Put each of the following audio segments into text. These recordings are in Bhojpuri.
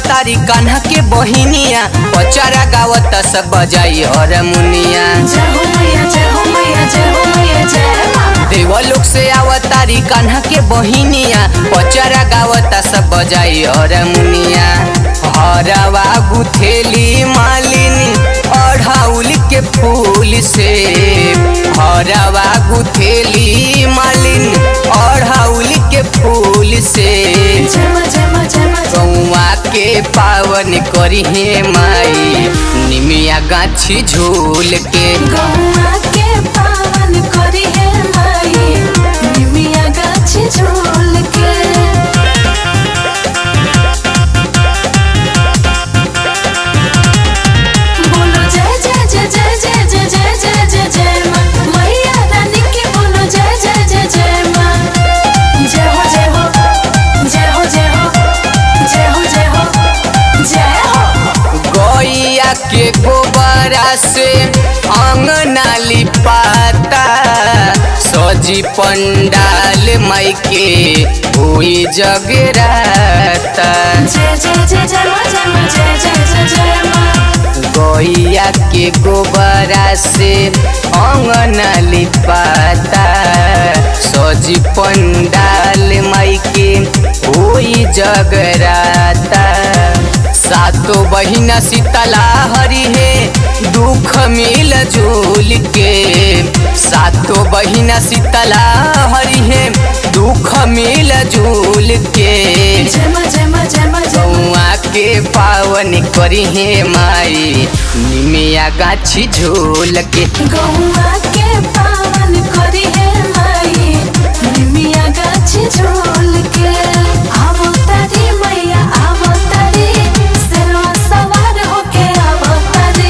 आवतारी कान्हा के बहिनिया पचरा गावत सब बजाई हरमुनिया जय हो मैया जय हो मैया जय हो मैया जय माँ देवलोक से आवतारी कान्हा के बहिनिया पचरा गावता सब बजाई हरमुनिया हरवा गुथेली मालिनी अढ़ाउल के फूल से हरवा गुथेली मालिनी अढ़ाउल के फूल से जय माँ जय माँ जय माँ जय गौआ के पावन करी हे माई निमिया गाछी झूल के गौआ के पावन करी है माई निमिया गाछी झूल के बोलो जय जय जय जय जय जय जय जय जय जय माँ मैया रानी की बोलो जय जय जय जय माँ जय हो जय हो जय हो जय हो जय हो जय हो जय हो गैया के गोबरा से अंगना लिपाता सजी पंडाल माई के हुई जगराता जय जय जय जय माँ जय माँ जय जय जय जय माँ गैया के गोबरा से अंगना लिपाता सजी पंडाल माई के हुई जगराता सातो बहिना शीतला हरि है दुख मिल झूल के सातो बहिना शीतला हरि है दुख मिल झूल के जय माँ जय माँ जय माँ जय माँ गौआ के पावन करी हे माई निमिया गाछी झूल के गौआ के पावन करी है माई निमिया गाछी झोल के आवो तारी मैया आवो तारी सेवा सवार होके आवो तारी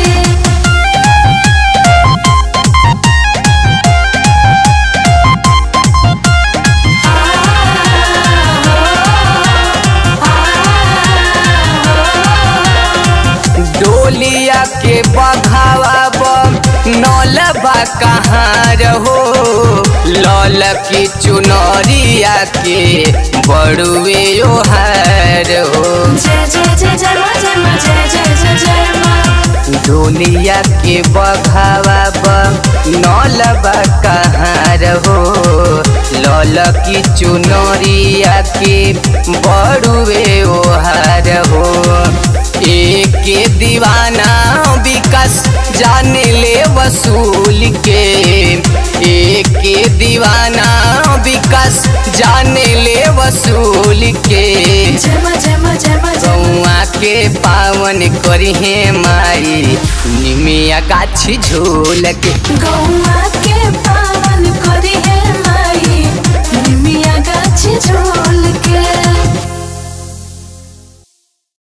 डोलिया के बघावा नौलबा कहाँ रहो लौल की चुनरिया के बड़ुए ओहार हो जय जय जय जय माँ जय माँ जय जय जय जय माँ डोलिया के बघावा नौलबा कहाँ रहो लौल की चुनरिया के बड़ुए ओहार हो एक दीवाना विकास जाने ले वसूल के एक दीवाना विकास जाने ले वसूल के जय माँ जय माँ जय माँ जय माँ गौआ के पावन करी हे माई निमिया गाछी झूल के गौआ के पावन करी है माई निमिया गाछी झोल